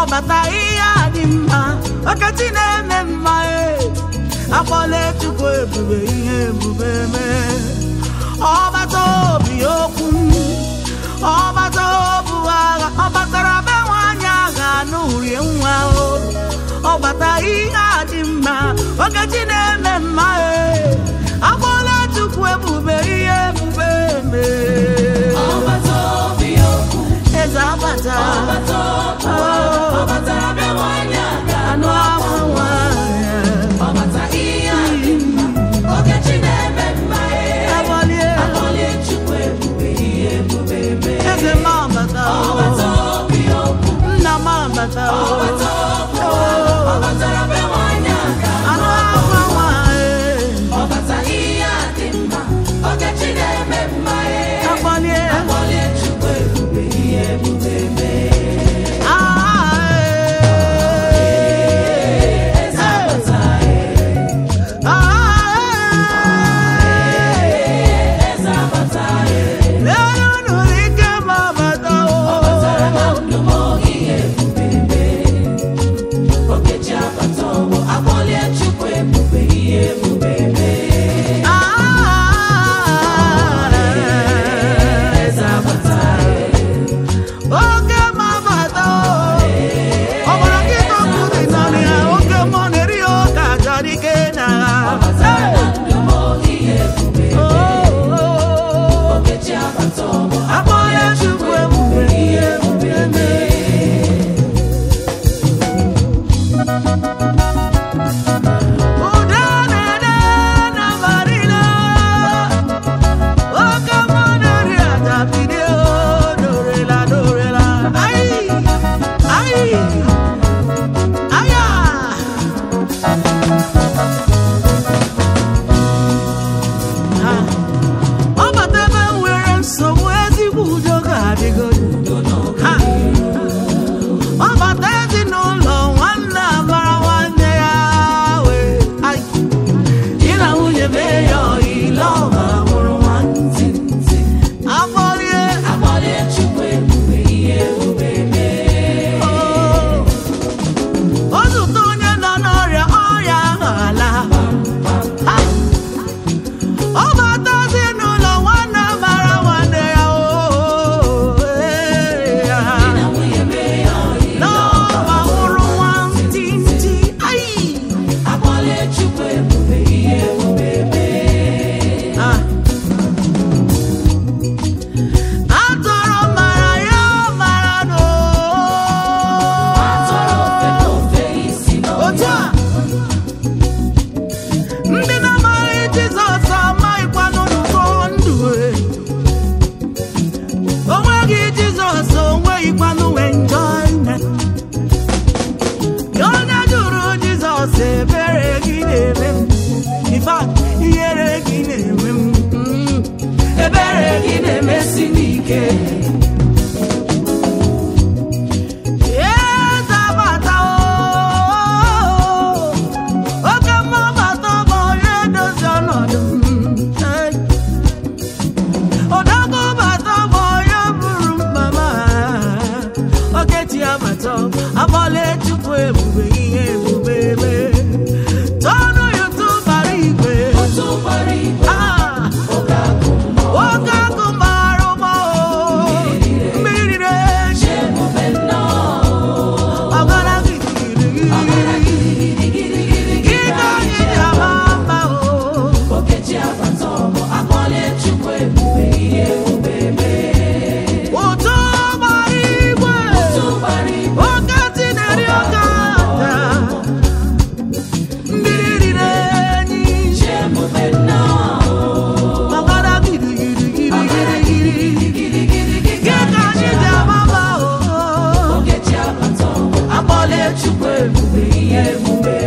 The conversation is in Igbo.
ọbata ihe a dị mma ọkachi na-eme mma e akpọla chukwu ebube ihe ebube mee ọbata obi okwu ọbata obu agha ọ batara be nwaanyị agha n'urie nwa o ọbata ihe a dị mma ọkachi na-eme mma e akpọla chukwu ebube ihe ebube mee ọbata obi okwu eze abata ọbata okwu ọ batara be nwaanyị aga anụ akwa nwaanyị ọbata ihe a dị mma okechi na-eme mma ee Agbalie, akpọlie chukwu ebube ihe ebube mee eze m abata o, ọbata obi okwu nna m abata o, ọbata okwu ọ batara be nwaanyị aga anụ akwa nwaanyị ọbata ihe a dị mma okechi na-eme mma ee agbalie, akpọlie chukwu ebube ihe ebube mee ah, eh, eze abata ah, eze abata elu nụrụ ike m abata o, ọbatara na ndụ m ihe ebube mee okechi abata ọgbọ akpọlie chukwu ebube ihe ebube mee ah, eze abata oke m abata o, ọ gbara nkịta ọkụ dị n'ọnụ ya oke mmụọ na-eri ya ụka achọrọ ike na ọbatara na ndụ m ihe ebube okechi abata ọgbọ akpọla chukwu ebube ihe ebube mee ụda na-ede na marina oke mmụọ na-eri aja bido dorela dorela ai ai aya ọ bata ebe m nwere nsogbu ezigbo udo ga-adịgodo Ha! ọ bata ezinụlọ nwanne amara nwanne ya wee ai di na nwunye mee ya ọyile ọba mụrụ nwantị afọlie akpọlie chukwu ebube ihe ebube mee o zụta onye nọ n'ọrịa ọrịa ahụ ala Ha! ọ bata ezinụlọ nwanne mara nwanne ya o ee, ya. na nwunye mee ya ọyị n'ọba mụrụ nwantịntị ai akpọlie chukwu ebube ihe ebube mee Ah. atụrụ mara ya mara n'o atọrọ ofe n'ofe isi otu n'ọhịa a ndị na-amaghị jizọs amaghịkwanụ n'ụkọ ndụ e. o nweghị jizọs o nweghịkwanụ enjoyment onye jụrụ jizọs ebere gị na-eme m In fact, ihere gị na-eme m Mm. ebere gị na-emesi m ike Eze abata o, oke mma bata bụ onye dozi ọnọdụ m. Hey. Odogwu bata bụ onye buru mkpa m. Okechi abata, abọla Chukwu ebube ihe ebube mee. Tọọnụ YouTube bara igwe. otu gbara igwe Ah, oge akụ mmụọ nwoke akụ mara ụgbọ o. Mmiri na-eji emume nnọọ ọgara gidigidi. Gị ka anyị ji ama mma o. okechi abata ọgbọ akpọlie chukwu ebube ihe ebube mee Ụtụ gbara igwe. otu gbara igwe Oke tineri oke aja. Mmiri riri enyi. chi emume nnọọ ọgara gidigidi. Gị ka anyị ji ama mma o. okechi abata ọgbọ akpọlie chukwu ebube ihe ebube